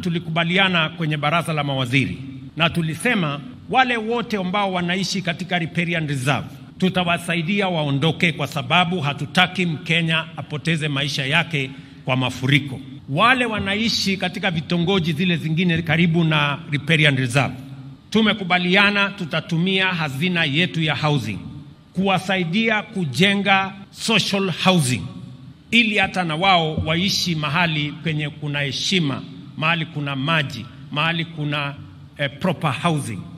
tulikubaliana kwenye baraza la mawaziri na tulisema wale wote ambao wanaishi katika riparian reserve tutawasaidia waondoke, kwa sababu hatutaki Mkenya apoteze maisha yake kwa mafuriko. Wale wanaishi katika vitongoji zile zingine karibu na riparian reserve, tumekubaliana tutatumia hazina yetu ya housing kuwasaidia kujenga social housing ili hata na wao waishi mahali penye kuna heshima, mahali kuna maji, mahali kuna eh, proper housing.